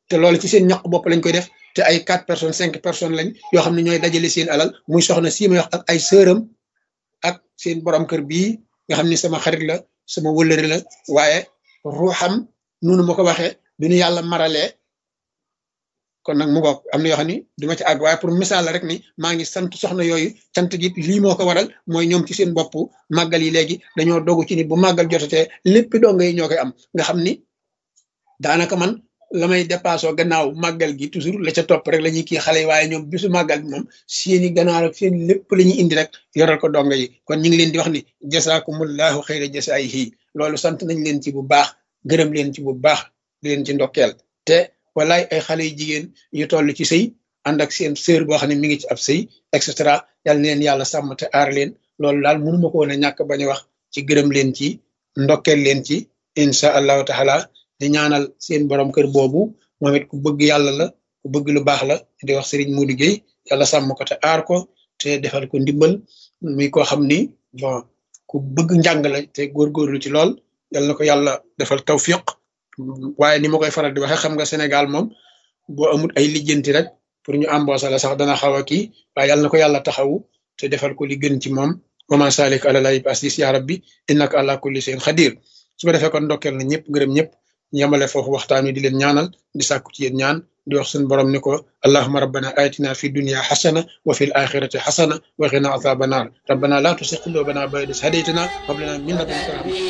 te loolu ci seen ñaq bopp lañ koy def te ay quatre personnes cinq personnes lañ yoo xam ne ñooy dajale seen alal muy soxna sii may wax ak ay sëram ak seen borom kër bii nga xam ni sama xarit la sama wëllëri la waaye ruuxam nunu ma ko waxee bi nu yàlla maralee kon nag mu ngoog am na yoo xam ni duma ci àgg waaye pour misaal la rek ni maa ngi sant soxna yooyu sant gi lii moo ko waral mooy ñoom ci seen bopp màggal yi léegi dañoo dogu ci ni bu màggal jotatee lépp donga yi ñoo koy am nga xam ni daanaka man la may dépassé gannaaw màggal gi toujours la ca topp rek la ñuy kii xale yi waaye ñoom bisu màggal bi moom seeni ganaar ak seen lépp la ñuy indi rek yoral ko donga yi kon ñu ngi leen di wax ni jasaakumullahu xayra jasaayihi loolu sant nañ leen ci bu baax gërëm leen ci bu baax di leen ci ndokkeel te walaay ay xale yu jigéen yu toll ci sëy ànd ak seen sœur boo xam ne mi ngi ci ab sëy et cetera yal na leen yàlla sàmm te aar leen loolu daal mënuma ko woon a ñàkk bañ a wax ci gërëm leen ci ndokkeel leen ci incha allahu taala di ñaanal seen borom kër boobu moom it ku bëgg yàlla la ku bëgg lu baax la di wax Serigne Modou Gueye yàlla sàmm ko te aar ko te defal ko ndimbal muy koo xam ni bon ku bëgg njàng la te góorgóorlu ci lool yal na ko yàlla defal tawfiq waaye ni ma koy faral di waxee xam nga Sénégal moom boo amul ay lijjanti rek pour ñu embaucher la sax dana xaw a kii waaye yal na ko yàlla taxawu te defal ko li gën ci moom waman salik ala lay basis ya rabbi innaka ala kulli shay'in xadir su ko defee kon ndokkeel na ñëpp gërëm ñëpp yamale foofu waxtaan wi di leen ñaanal di sàkku ci yéen ñaan di wax suñu borom ni ko allahuma rabbana atina fi dunya xasana wa fi l axirati xasana wa qina azaba naar rabbana la tusi qulubana ba'da idh hadaytana wa hab lana min ladunka rahma